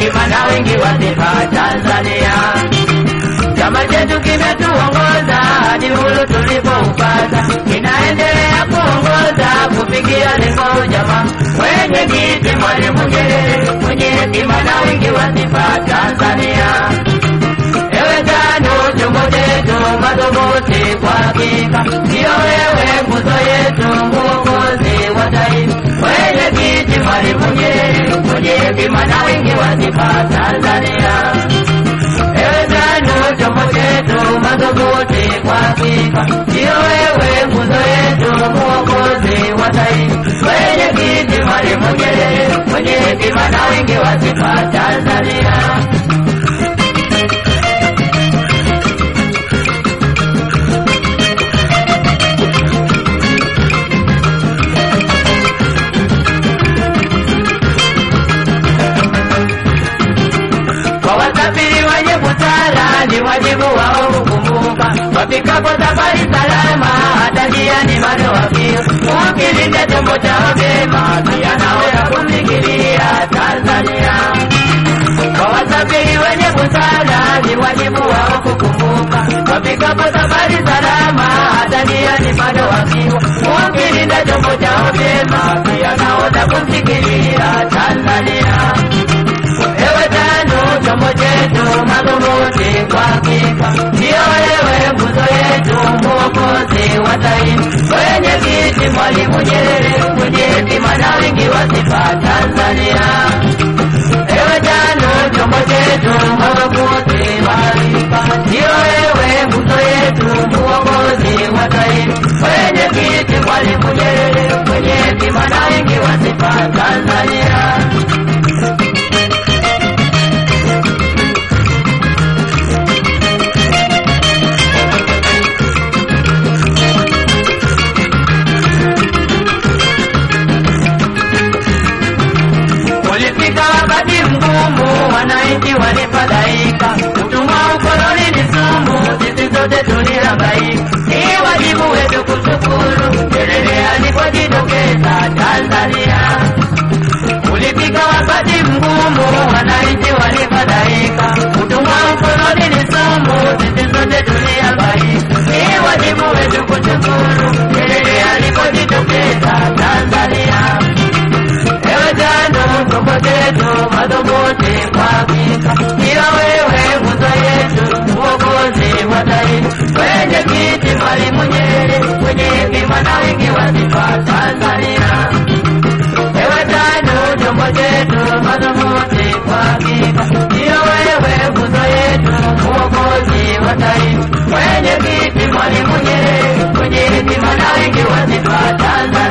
hekima na wingi wa sifa Tanzania. Chama chetu kimetuongoza hadi hulu tulipoupata, kinaendelea kuongoza kufikia lengo jamaa. Mwenye kiti Mwalimu Nyerere, mwenye hekima na wingi wa sifa Tanzania. Ewe tano chombo chetu madhubuti kwa hakika, ndiyo wewe nguzo yetu, muongozi wa taifa. Mwenye kiti Mwalimu Nyerere, mwenye hekima na wingi wa sifa Tanzania. Ewe tano chombo chetu madhubuti kwa hakika, ndiyo wewe nguzo yetu, muongozi wa taifa. Mwenye kiti Mwalimu Nyerere, mwenye hekima na wingi wa sifa Tanzania. Kwa wasafiri wenye busara ni wajibu wao kukumbuka, wafikapo safari salama, hata njiani bado wafia. Ukilinde chombo chao vyema, pia naweza kumfikiria Tanzania. Kwa wasafiri wenye busara ni wajibu wao kukumbuka, wafikapo safari salama, hata njiani bado wafia. Ukilinde chombo chao vyema, pia naweza kumfikiria Tanzania. Ewe tano chombo chetu madhubuti kwa hakika, ndiyo wewe nguzo yetu, mwokozi wa taifa, wenye kiti Mwalimu Nyerere, mwenye hekima na wingi wa sifa Tanzania. Ewe tano chombo chetu madhubuti kwa hakika, ndiyo wewe nguzo yetu, mwokozi wa taifa, wenye kiti Mwalimu Nyerere, mwenye hekima na wingi wa sifa Tanzania. Ulifika wakati mgumu, wananchi walifadhaika, utumwa ukoloni ni sumu, sisi sote tulihangaika. Ni wajibu wetu kushukuru Nyerere alipojitokeza Tanzania. Ulifika wakati mgumu, wananchi walifadhaika, utumwa ukoloni ni sumu, sisi sote tulihangaika. Ni wajibu wetu kushukuru Nyerere alipojitokeza Tanzania. Ewe tano chombo chetu madhubuti kwa hakika, ndiyo wewe nguzo yetu, uongozi wa taifa, wenye kiti Mwalimu Nyerere, mwenye hekima na wingi wa sifa Tanzania. Ewe tano chombo chetu madhubuti kwa hakika, ndiyo wewe nguzo yetu, uongozi wa taifa, wenye kiti Mwalimu Nyerere, mwenye hekima na wingi wa sifa Tanzania.